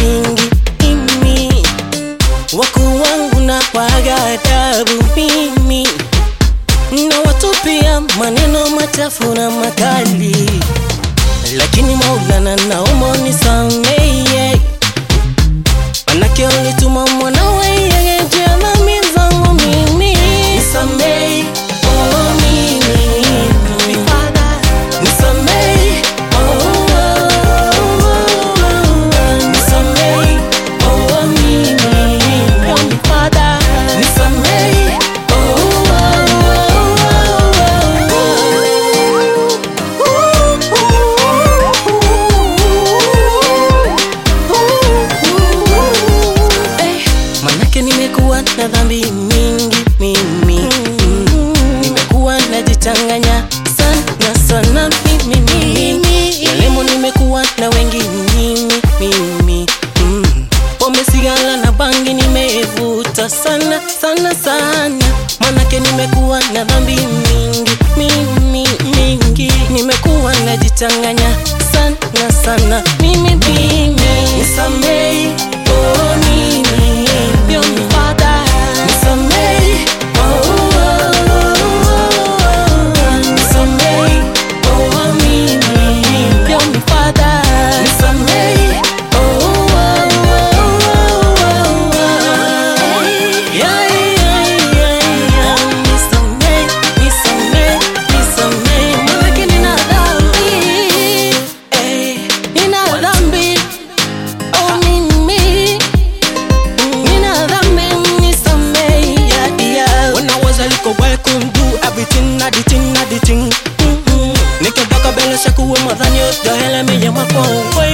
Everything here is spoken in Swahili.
mingi mimi wakuu wangu na kwaga adabu mimi na watupia maneno machafu na makali, lakini Maulana naomba unisamehe, manake ulituma mwanawe yeye juu ya dhambi zangu mimi. Nisamehe, oh mimi, nisamehe, oh, oh, oh, nisamehe, oh mimi, nisamehe, oh, Eh, Manake nimekuwa na dhambi mingi mimi mm. Nimekuwa najichanganya sana sana mimi mimi Yalemo nimekuwa na wengi mimi mimi mm. Pombe sigala na bangi nimevuta sana sana sana Manake nimekuwa na dhambi mingi mimi mingi Nimekuwa najichanganya sana sana mimi mimi Nisamehe oh mimi Yo mi Father Nisamehe oh oh oh Nisamehe oh mimi Yo mi Father Nisamehe oh oh oh Yeah yeah yeah yeah Nisamehe nisamehe nisamehe Manake nina dhambi eh nina dhambi oh mimi nina dhambi nisamehe yeah yeah When I was a little boy, couldn't do everything, na the thing, na the thing. Mm-mm. Nikitaka bele siku we madhani yote hele mi ya mapo we